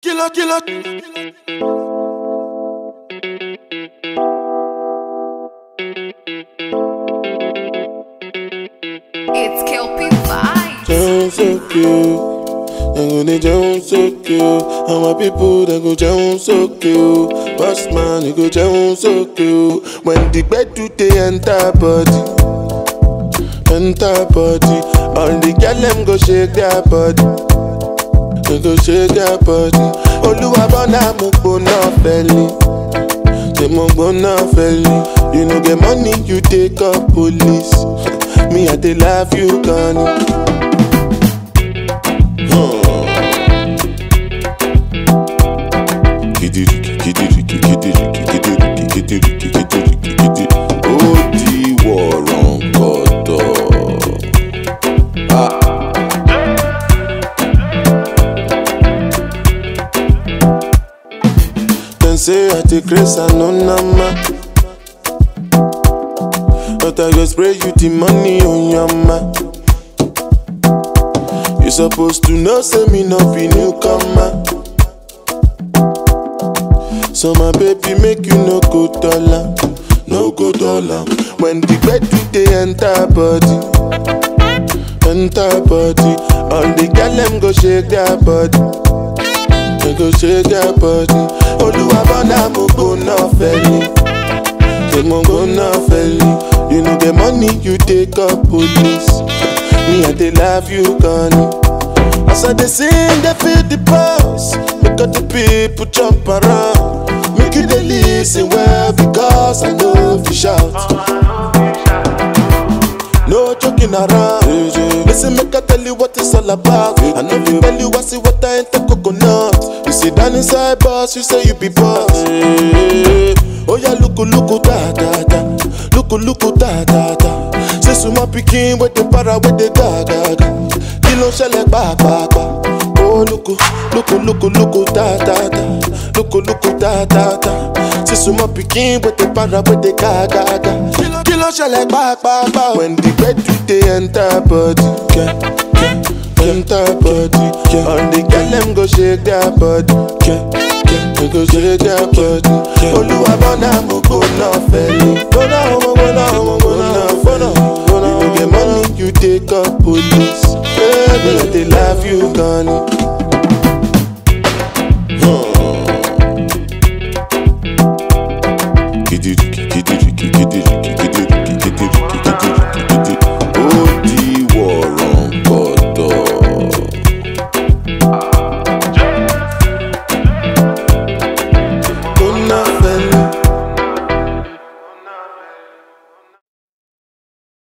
killer, killer. It's Kelpie Vibes. Down so cute. They go they down so cute. And my people they go down so cute. Boss man, they go down so cute. When the bed do they enter body, enter body. All the girl them go shake their body. They go shake their body. Oluwa bona mo gbona feli. Say mo gbona feli. You no get money, you take up police. Me I dey love you, Connie. Kidiriki, kidiriki, kidiriki, kidiriki, kidiriki, kidiriki, kidi. Ó di wọ̀rọ̀ǹkọ̀tọ̀. Dem say I dey grace and no nama. But I go spray you the money on your ma. You supposed to know, say me no be newcomer. So my baby make you no go dollar, no go dollar. When the bed do they enter body, enter body. All the girl them go shake their body, they go shake their body. Oluwa bona mo go no felly, say mo go no felly. You know the money you take up police. Me I dey love you, Connie. As I dey sing, they feel the pulse. Make all the people jump around. Make you dey listen well because I know if you shout. No joking around. Listen, make I tell you what it's all about. I know if tell you I see what I ain't the coconut. You sit down inside boss, you say you be boss. Oh yeah, look, look, da da da. Look, look, da da da. Say suma pikin with the para with the ga ga ga. Kí ló ń ṣẹlẹ̀ pàápàá? Oh look, look, look, look, da da da. Look, look, da da da. Say suma pikin with the para with the ga ga ga. Kí ló ń ṣẹlẹ̀ pàápàá? When the bed do they enter body, yeah, yeah, enter body. Yeah. All the girl them go shake their body, yeah, yeah, they go shake their body. Olúwa bọ́nà mo gbóná fẹ́lẹ́. Gbóná ọmọ gbóná ọmọ gbóná gbóná gbóná. You no get money, you take up police. Baby, I dey love you, Connie.